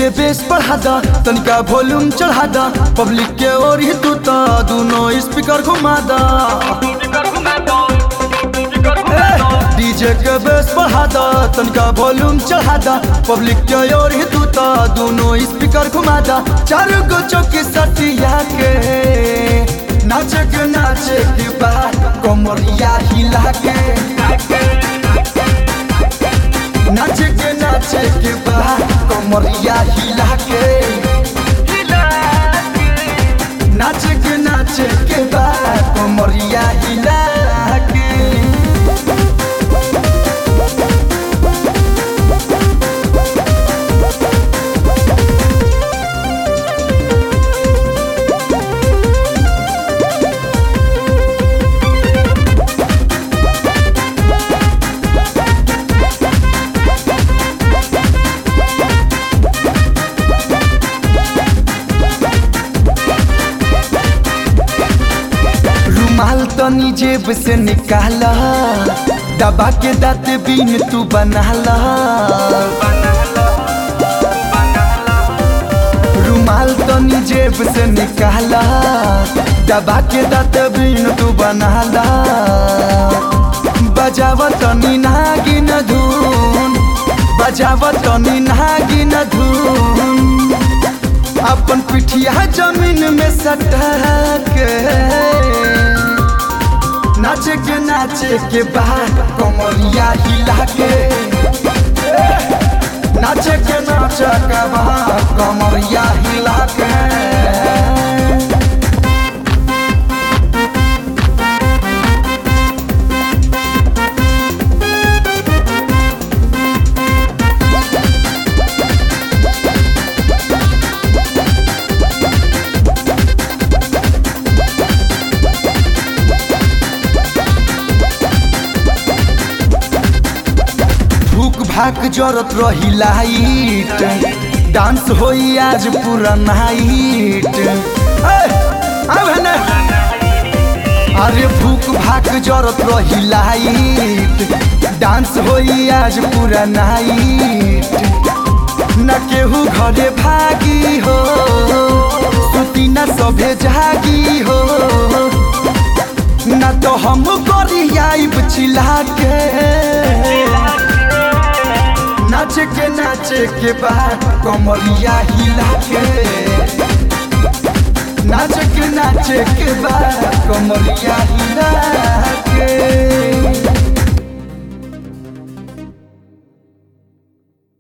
के बेस बढ़ा दा तनिका वॉल्यूम चढ़ा दा पब्लिक के ओर ही तू ता दोनों स्पीकर घुमा दा डीजे के बेस बढ़ा दा तनिका वॉल्यूम चढ़ा दा पब्लिक के ओर ही तू ता दोनों स्पीकर घुमा दा चारों को चौकी सटिया के नाचे के नाचे के बाद कमरिया हिला के नाचे के नाचे के बाद कमरिया हिला के नाचे के नाचे के बाद कमरिया हिला के रुमाल तनी जेब से निकाला दबा के दाँत बीन तू बनाला रुमाल तनी जेब से निकाला दबा के दाँत बीन तू बनाला बजाव तनी नागिन धुन बजाव तनी नागिन धुन अपन पिठिया जमीन में सटा के नाचे के नाचे के बाद कमरिया हिला के नाचे के नाचे के बाद कमरिया हिला के भूख भाग जरत रही लाइट डांस होई आज पूरा नाइट अरे भूख भाग जरत रही लाइट डांस होई आज पूरा नाइट न केहू घरे भागी हो सुती न सभे जागी हो न तो हम करी आइब चिल्ला के नाचे के नाचे के बाद कमरिया हिला के नाचे के नाचे के बाद कमरिया हिला के